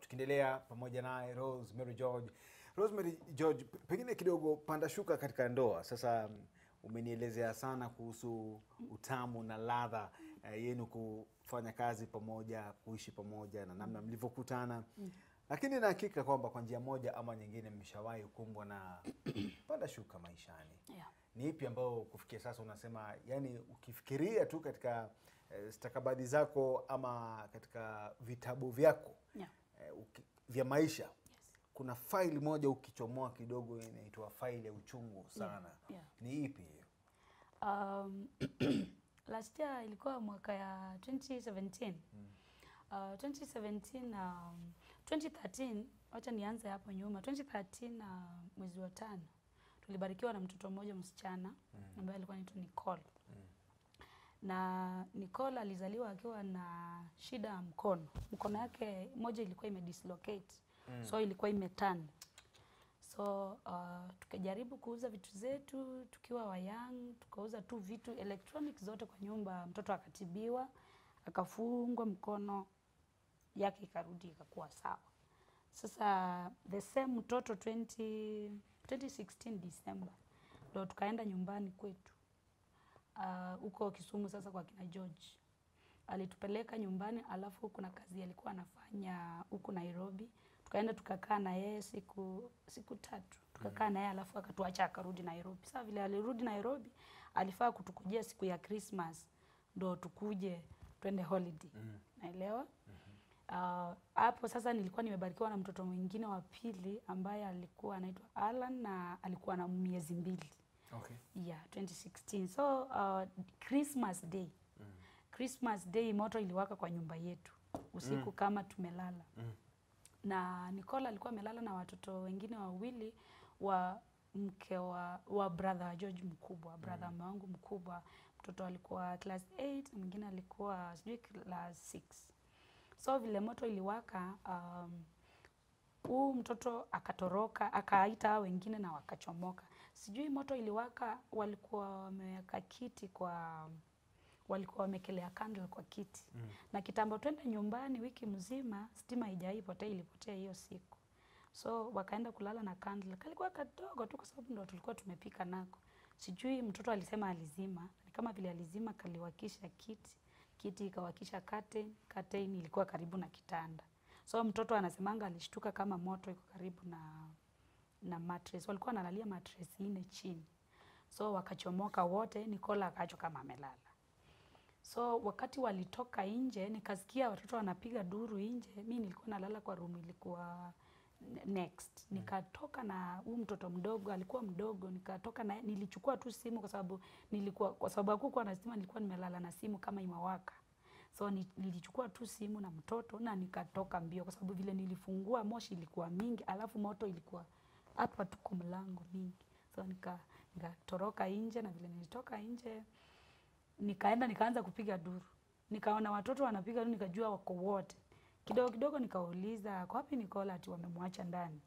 tukiendelea pamoja naye Rosemary George. Rosemary George, p- pengine kidogo panda shuka katika ndoa. Sasa mm, umenielezea sana kuhusu utamu na ladha eh, yenu kufanya kazi pamoja, kuishi pamoja na namna mlivyokutana, lakini na hakika kwamba kwa njia moja ama nyingine mmeshawahi kukumbwa na panda shuka maishani Yeah. ni ipi ambayo kufikia sasa unasema yani ukifikiria tu katika eh, stakabadhi zako ama katika vitabu vyako Yeah. eh, uki, vya maisha Yes. kuna faili moja ukichomoa kidogo inaitwa faili ya uchungu sana yeah. ni ipi hiyo Um, last year ilikuwa mwaka ya 2017. Uh, 2017 um, 2013 wacha nianze hapo nyuma 2013 uh, mwezi wa tano tulibarikiwa na mtoto mmoja msichana ambaye alikuwa anaitwa Nicole na Nicole alizaliwa akiwa na shida ya mkono. Mkono yake moja ilikuwa imedislocate mm. so ilikuwa imeturn so uh, tukajaribu kuuza vitu zetu tukiwa wayang, tukauza tu vitu electronics zote kwa nyumba. Mtoto akatibiwa akafungwa mkono yake ikarudi ikakuwa sawa. Sasa the same mtoto 20, 2016 December ndo tukaenda nyumbani kwetu Ah, huko Kisumu sasa kwa kina George. Alitupeleka nyumbani, alafu kuna kazi alikuwa anafanya huku Nairobi. Tukaenda tukakaa na yeye siku siku tatu, tukakaa na yeye alafu akatuacha akarudi Nairobi. Sasa vile alirudi Nairobi, alifaa kutukujia siku ya Christmas ndo tukuje twende holiday. Naelewa? Ah, hapo sasa nilikuwa nimebarikiwa na mtoto mwingine wa pili ambaye alikuwa anaitwa Alan na alikuwa na miezi mbili okay. yeah 2016 so uh, christmas day christmas day moto iliwaka kwa nyumba yetu usiku kama tumelala na Nicola alikuwa amelala na watoto wengine wawili wa mke wa, wa brother wa George mkubwa brother mm. wangu mkubwa mtoto alikuwa class 8 na mwingine alikuwa sijui class 6 so vile moto iliwaka um, huu mtoto akatoroka akaita hao wengine na wakachomoka. Sijui moto iliwaka, walikuwa wameweka kiti kwa walikuwa wamekelea candle kwa kiti mm. na kitambo twende nyumbani, wiki mzima stima haijai potea, ilipotea hiyo siku, so wakaenda kulala na candle. Kalikuwa kadogo tu, kwa sababu ndo tulikuwa tumepika nako. Sijui mtoto alisema alizima, ni kama vile alizima, kaliwakisha kiti, kiti ikawakisha curtain, curtain ilikuwa karibu na kitanda so mtoto anasemanga alishtuka kama moto iko karibu na na mattress. Walikuwa wanalalia mattress ine chini, so wakachomoka wote. Nicola akaachwa kama amelala. So wakati walitoka nje, nikasikia watoto wanapiga duru nje. Mi nilikuwa nalala kwa room ilikuwa ne- next. Nikatoka na huu mtoto mdogo, alikuwa mdogo, nikatoka na nilichukua tu simu kwa sababu nilikuwa kwa sababu hakukuwa na stima, nilikuwa nimelala na simu kama imewaka. So ni- nilichukua tu simu na mtoto na nikatoka mbio, kwa sababu vile nilifungua moshi ilikuwa mingi, alafu moto ilikuwa hapa tu kwa mlango mingi. So nika nikatoroka nje, na vile nilitoka nje nikaenda nikaanza kupiga duru, nikaona watoto wanapiga duru, nikajua wako wote. Kidogo kidogo nikauliza kwa wapi Nicola, ati wamemwacha ndani.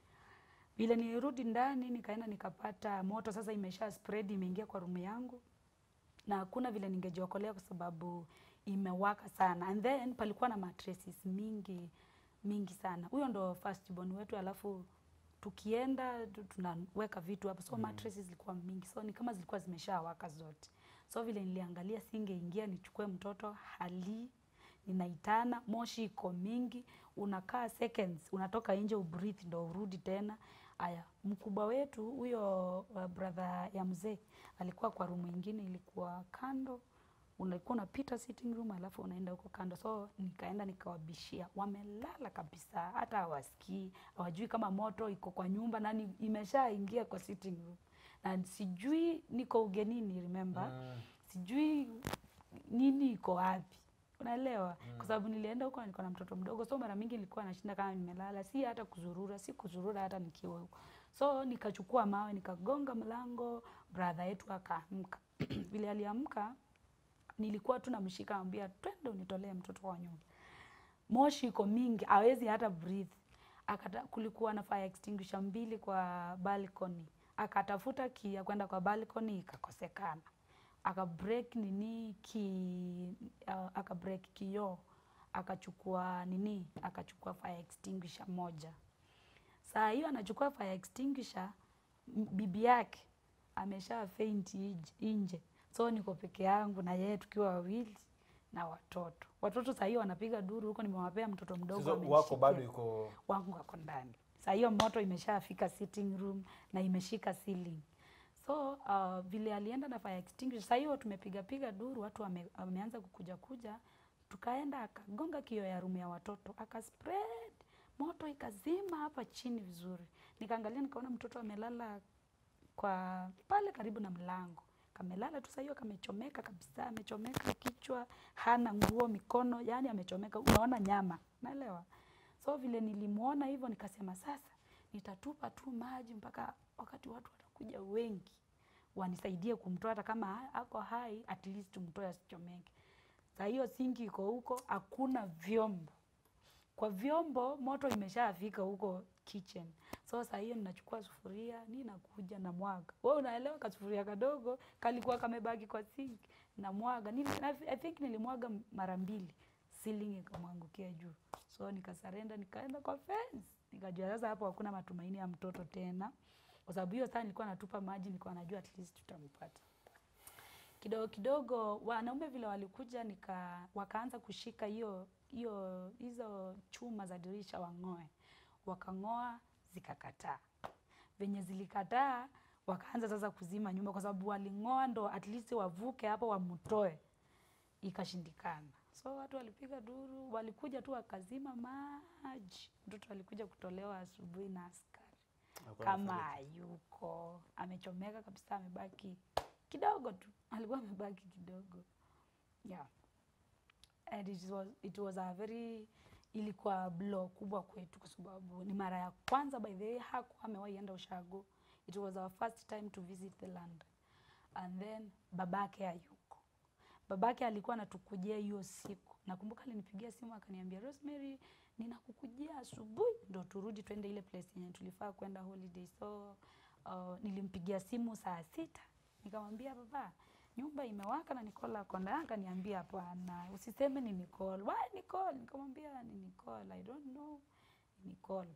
Vile nilirudi ndani, nikaenda nikapata moto sasa imesha spread, imeingia kwa rumu yangu na hakuna vile ningejiokolea kwa sababu imewaka sana, and then palikuwa na mattresses mingi mingi sana. Huyo ndo first born wetu, alafu tukienda tu- tunaweka vitu hapo, so mattresses zilikuwa mingi, so ni kama zilikuwa zimeshawaka zote. So vile niliangalia, singeingia nichukue mtoto hali ninaitana, moshi iko mingi, unakaa seconds, unatoka nje ubreathe ndo urudi tena. Aya, mkubwa wetu huyo uh, brother ya mzee alikuwa kwa room ingine ilikuwa kando, ulikuwa unapita sitting room alafu unaenda huko kando. So nikaenda nikawabishia, wamelala kabisa, hata hawasikii, hawajui kama moto iko kwa nyumba nani imeshaingia kwa sitting room, na sijui niko ugenini, remember sijui nini iko wapi unaelewa kwa sababu nilienda huko nilikuwa na mtoto mdogo so mara mingi nilikuwa nashinda kama nimelala si hata kuzurura si kuzurura hata nikiwa huko so nikachukua mawe nikagonga mlango brother yetu akaamka vile aliamka nilikuwa tu namshika ambia twende unitolee mtoto wa nyumba moshi iko mingi hawezi hata breathe akata kulikuwa na fire extinguisher mbili kwa balcony akatafuta key ya kwenda kwa balcony ikakosekana aka break nini ki uh, aka break kioo akachukua nini, akachukua fire extinguisher moja. Saa hiyo anachukua fire extinguisher, m- bibi yake amesha faint ij- nje, so niko peke yangu na yeye tukiwa wawili na watoto. Watoto saa hiyo wanapiga duru huko, nimewapea mtoto mdogo Sasa wako amenishikia bado yuko wangu wako ndani. Saa hiyo moto imeshafika sitting room na imeshika ceiling. So uh, vile alienda na fire extinguisher, saa hiyo tumepiga piga duru, watu wame, wameanza kukuja kuja, tukaenda akagonga kio ya room ya watoto akaspread moto ikazima hapa chini vizuri. Nikaangalia nikaona mtoto amelala kwa pale karibu na mlango kamelala tu, saa hiyo kamechomeka kabisa, amechomeka kichwa, hana nguo, mikono, yani amechomeka, unaona nyama, naelewa. So vile nilimwona hivyo, nikasema sasa nitatupa tu maji mpaka wakati watu watakuja wengi wanisaidie kumtoa, hata kama ha- ako hai, at least tumtoe asichomeke. Saa hiyo sinki iko huko, hakuna vyombo kwa vyombo moto imeshafika huko kitchen. So saa hiyo ninachukua sufuria, ni nakuja na mwaga. Wewe unaelewa kasufuria kadogo kalikuwa kamebaki kwa sink na mwaga. Nili, I think nilimwaga mara mbili. Ceiling ikamwangukia juu. So nikasarenda nikaenda kwa fence. Nikajua sasa hapo hakuna matumaini ya mtoto tena. Kwa sababu hiyo saa nilikuwa natupa maji, nilikuwa najua at least tutampata kidogo kidogo wanaume vile walikuja nika wakaanza kushika hiyo hiyo hizo chuma za dirisha wang'oe, wakang'oa zikakataa. Venye zilikataa wakaanza sasa kuzima nyumba, kwa sababu waling'oa ndo at least wavuke hapo wamtoe, ikashindikana. So watu walipiga duru, walikuja tu wakazima maji. Mtoto alikuja kutolewa asubuhi na askari Alikuwa kama amefariki. hayuko amechomeka kabisa, amebaki kidogo tu, alikuwa amebaki kidogo yeah. And it was, it was a very ilikuwa blow kubwa kwetu, kwa sababu ni mara ya kwanza by the way hakuwa amewahi enda ushago. It was our first time to visit the land and then babake hayuko. Babake alikuwa anatukujia hiyo siku. Nakumbuka alinipigia simu akaniambia, Rosemary, ninakukujia asubuhi ndo turudi twende ile place yenye tulifaa kwenda holiday. So uh, nilimpigia simu saa sita nikamwambia baba, nyumba imewaka na Nicole ako ndani. Akaniambia hapana, usiseme ni Nicole. Why Nicole? Nikamwambia ni Nicole, I don't know ni Nicole.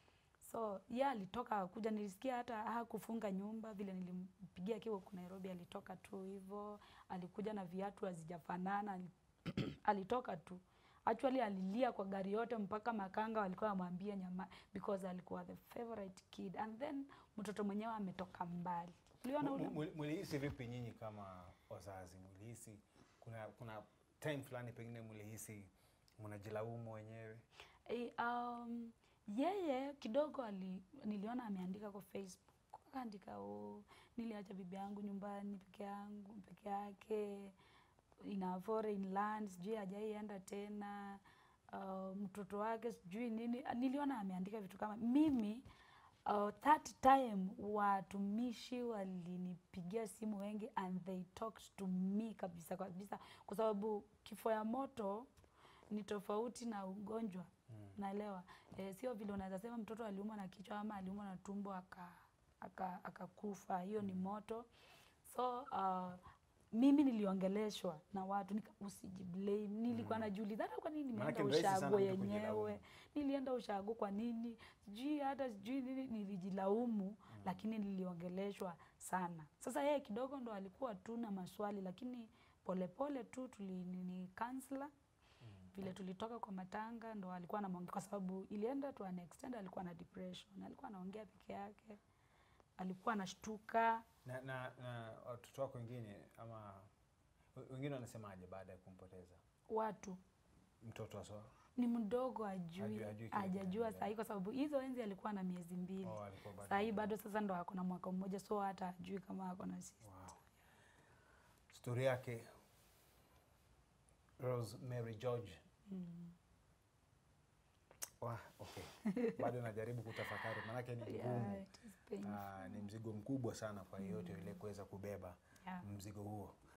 So yeye alitoka akuja, nilisikia hata hakufunga nyumba vile nilimpigia akiwa huku Nairobi, alitoka tu hivyo, alikuja na viatu hazijafanana, ali- alitoka tu actually alilia kwa gari yote mpaka makanga walikuwa wamwambia nyama because alikuwa the favorite kid and then mtoto mwenyewe ametoka mbali. Uliona Mu- ule mu- Mulihisi vipi nyinyi kama wazazi? Mulihisi kuna kuna time fulani pengine mulihisi mnajilaumu wenyewe? Eh, um, yeye kidogo ali, niliona ameandika kwa Facebook akaandika oh, niliacha bibi yangu nyumbani peke yangu peke yake in a foreign land, sijui hajaienda tena uh, mtoto wake sijui nini. Niliona ameandika vitu kama mimi uh, that time watumishi walinipigia simu wengi and they talked to me kabisa kabisa, kwa sababu kifo ya moto ni tofauti na ugonjwa naelewa. E, sio vile unaweza sema mtoto aliumwa na kichwa ama aliumwa na tumbo aka aka akakufa, hiyo ni moto. So uh, mimi niliongeleshwa na watu nika, usijiblame. Nilikuwa najiuliza hata kwa nini Maanake nimeenda ni rahisi sana ushago mtu kujilaumu. yenyewe, nilienda ushago kwa nini, sijui hata sijui nini, nilijilaumu lakini niliongeleshwa sana. Sasa yeye kidogo ndo alikuwa tu na maswali, lakini polepole tu tuli nini counselor vile tulitoka kwa matanga ndo alikuwa anamwongea, kwa sababu ilienda to an extent, alikuwa na depression, alikuwa anaongea peke yake, alikuwa anashtuka. Na, na, na watoto wako wengine ama we- wengine wanasemaje baada ya kumpoteza Watu mtoto aswa? ni mdogo, ajui Hajui- hajui kile hajajua kinaendelea. sahii, kwa sababu hizo enzi alikuwa na miezi mbili, Oh, alikuwa bado sahii mdogo. bado sasa ndo ako na mwaka mmoja, so hata ajui kama ako na sisi. Wow. Stori yake Rosemary George. Wah, okay. Bado najaribu kutafakari maanake ni Yeah, ngumu. it is painful. Ah, ni mzigo mkubwa sana kwa yeyote yule kuweza kubeba Yeah. mzigo huo.